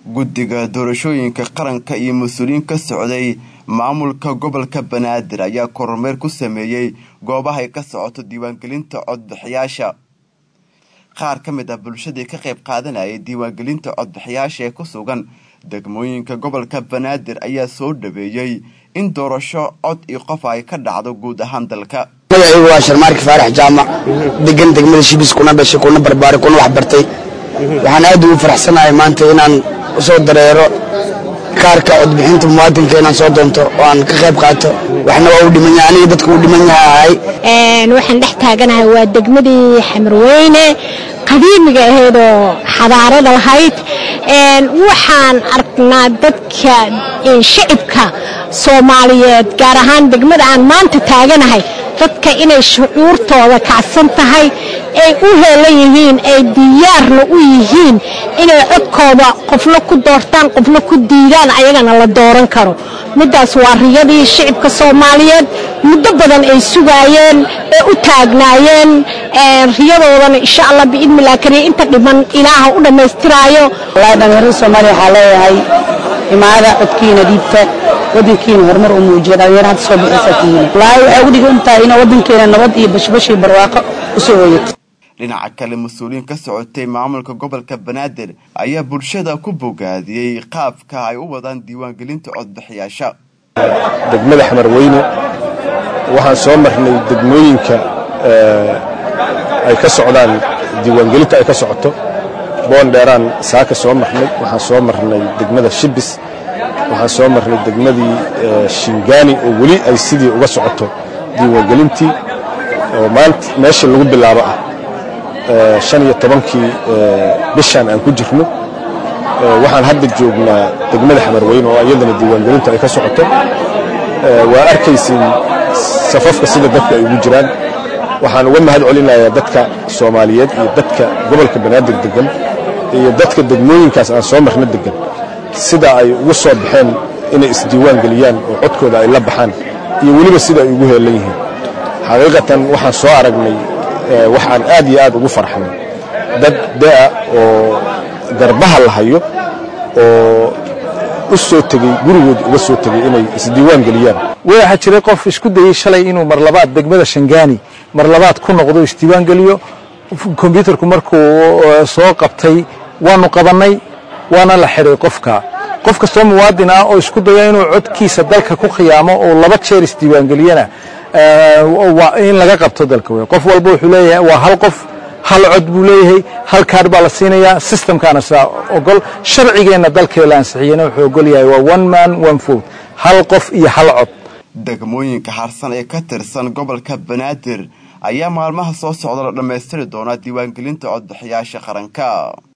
guddiga doorashooyinka qaranka iyo mas-uuliyiin ka socday maamulka gobolka banaadir ayaa kormeer ku sameeyey goobahay ka socoto diiwaangelinta codbixiyaasha qaar ka mid ah bulshadii ka qayb qaadanayay diiwaangelinta codbixiyaasha ee ku sugan degmooyinka gobolka banaadir ayaa soo dhaweeyey in doorasho cod iyo qof ay ka dhacdo guud ahaan dalka magacaygu waa sharmaarki faarax jaamac degan degmada shibis kuna dhashay kuna barbaaray kuna waxbartay waxaan aad ugu faraxsanahay maanta inaan usoo dareero kaarka codbixinta muwaadinka inaan soo doonto oo aan ka qayb qaato waxna waa u dhiman yahay aniga dadka u dhiman yaha ahay waxaan dhex taaganahay waa degmadii xamarweyne qadiimiga ahaydoo xadaarada lahayd waxaan aragnaa dadka shacibka soomaaliyeed gaar ahaan degmada aan maanta taaganahay dadka inay shucuurtooda kacsan tahay ay u heelan yihiin ay diyaarna u yihiin inay codkooda qofna ku doortaan qofna ku diidaan ayagana la dooran karo middaas waa riyadii shicibka soomaaliyeed muddo badan ay sugaayeen ee u taagnaayeen riyadoodana insha allah biidnillah kariya inta dhiman ilaaha u dhammaystiraayo wallaahi dhallinyarada soomaaliya waxaa leeyahay imaada codkiina dhiibta wadankiina horumar u muujiya dhalinyaro hadda soo bixisa tihiin wallaahi waxay ugu dhigan tahay ina wadankeena nabad iyo bashbashii barwaaqo usoo hooyato dhinaca kale mas-uuliyiin ka socotay maamulka gobolka banaadir ayaa bulshada ku bogaadiyey qaabka ay u wadaan diiwaangelinta codbixiyaasha degmada xamarweyne waxaan soo marnay degmooyinka ay ka socdaan diiwaangelinta ay ka socoto boondheeraan saaka soo marnay waxaan soo marnay degmada shibis waxaan soo marnay degmadii shingaani oo weli ay sidii uga socoto diiwaangelintii oo maanta meeshii lagu bilaabo ah shan iyo tobankii bishaan aan ku jirno waxaan hadda joognaa degmada xamarweyne oo iyadana diiwaangelinta ay ka socoto waa arkaysin safafka sida dadka ay ugu jiraan waxaan uga mahad celinayaa dadka soomaaliyeed iyo dadka gobolka banaadir degan iyo dadka degmooyinkaas aan soo marno degan sida ay ugu soo baxeen inay isdiiwaan geliyaan oo codkooda ay la baxaan iyo weliba sida ay ugu heelan yihiin xaqiiqatan waxaan soo aragnay waxaan aad iyo aad ugu farxnay dad da'a oo garbaha la hayo oo u soo tegey gurigood uga soo tegey inay isdiiwaan geliyaan waxaa jiray qof isku dayey shalay inuu mar labaad degmada shangaani mar labaad ku noqdo isdiiwaan geliyo kombyuutarku markuu soo qabtay waanu qabannay waana la xidhay qofka qof kastoo muwaadin ah oo isku daya inuu codkiisa dalka ku khiyaamo oo laba jeer isdiiwaangeliyana in laga qabto dalka wey qof walba wuxuu leeyahay waa hal qof hal cod buu leeyahay hal kaar baa la siinayaa systemkaana saa ogol sharcigeenna dalkee la ansixiyena wuxuu ogol yahay waa one man one vote hal qof iyo hal cod degmooyinka harsan ee ka tirsan gobolka banaadir ayaa maalmaha soo socda la dhammaystiri doonaa diiwaangelinta codbixiyaasha qaranka